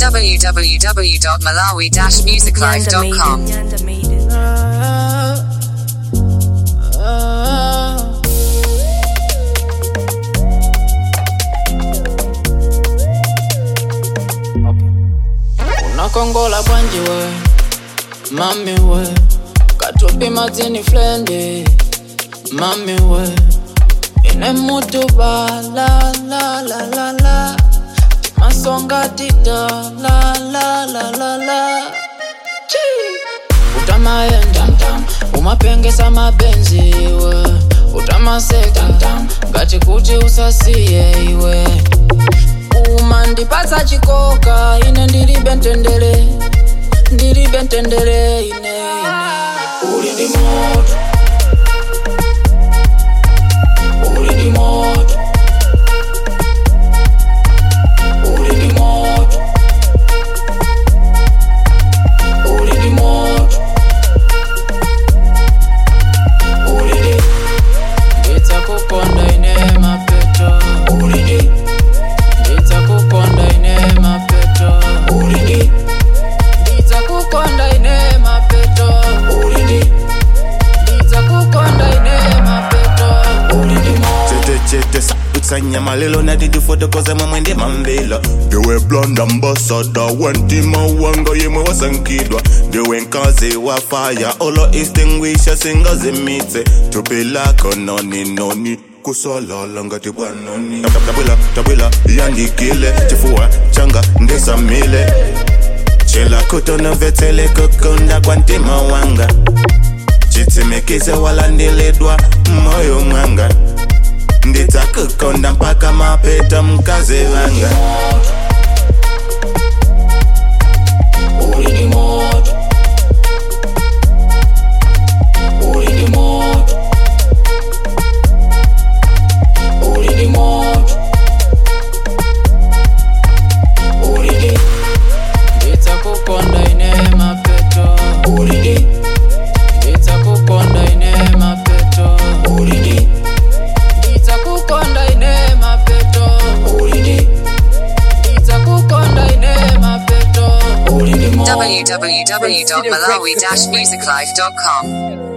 www.malawi-musiclife.com. unakongola bwanji we mami we katupi mazini flendi mami we ine mutu ba la la la la la masonga tita la la la la la Chi. utamaenda umapengesa mabenzi iwe utamaseka ngati kuti usasiye iwe uma ndipatsa chikoka ine ndilibe ntendere ndilibe ntendere ine ine uli ndi moto uli ndi moto uli ndi moto uli ndi moto uli ndi ndidzakukonda ine mapeto uli ndi ndidzakukonda ine mapeto uli ndi ndidzakukonda ine mapeto uli ndi ndidzakukonda ine mapeto uli ndi moto chete chete sakutsanya malelo nadidifotokose mwemwe ndi mamvelo ndiwe blond ambassador wentima wanga yemwe wasankhidwa ndiwe nkazi wa fire olo extinguisha singazimitse thupi lako noni noni kusololo ngati bwanoni tabwila tabwila yandikile chifuwa changa ndisamile chela kutonovetsele kukunda kwa ntima wanga chitsimikise walandiledwa moyo mwanga ndidzakukonda mpaka mapeto mkazi wanga uli ndi moto uli ndi moto uli ndi moto uli ndi ndidzakukonda ine mapeto uli ndi ndidzakukonda ine mapeto uli ndi ndidzakukonda ine mapeto uli ndi ndidzakukonda ine mapeto uli ndi moto www.malawi-musiclife.com.